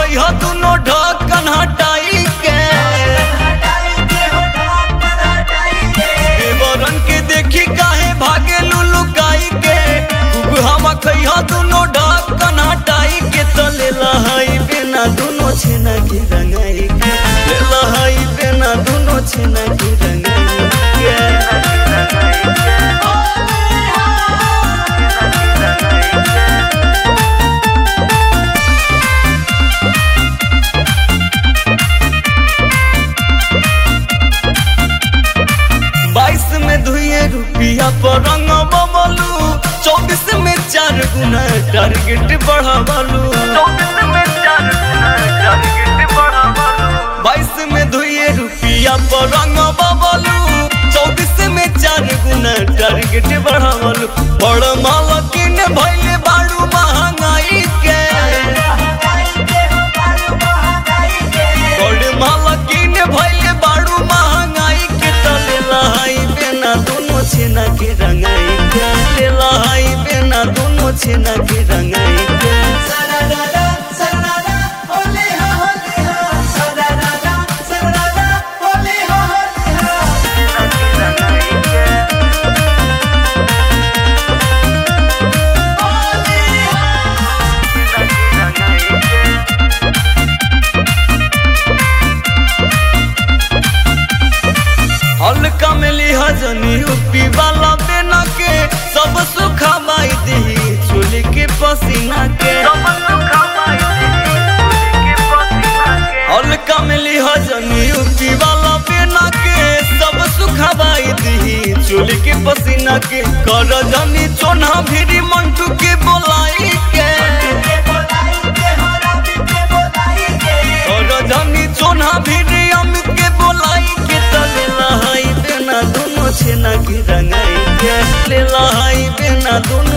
कहियो दुनो ढक्कन हटाई के देवरन के देखी काहे भागे लुलुकाई के खूब हम कहियो दुनो ढक्कन हटाई के तो ले लहाई बिना दुनो छेना के रंगाई के ले लहाई बिना दुनो छेना के रंगाई बाईस में दुए रुपया पर रंग बबलू चौबीस में चार गुना टारगेट बढ़ावलू बाईस में दुए रुपया पर रंग बबलू चौबीस में चार गुना टारगेट बढ़ावलू बड़ मालकिन भैले बाड़ू महंगाई के बड़ मालकिन भैले बाड़ू महंगाई के तले लहाई बेना दोनों छेना के रंगाई के ले लहाई बेना दोनों छेना के रंगाई के हल्का में लिहा जनी उपी वाला बेना के सब सुखा माई दी चोली के पसीना के हल्का में लिहा जनी उपी वाला बेना के सब सुखा माई दी चोली के पसीना के कर जनी चोना भिरी मंटू के बोलाई के कर जनी चोना भिरी अमित के बोलाई के तले लहाई बेना दोनों छेना के रंगाई के ले लहाई बेना दोनों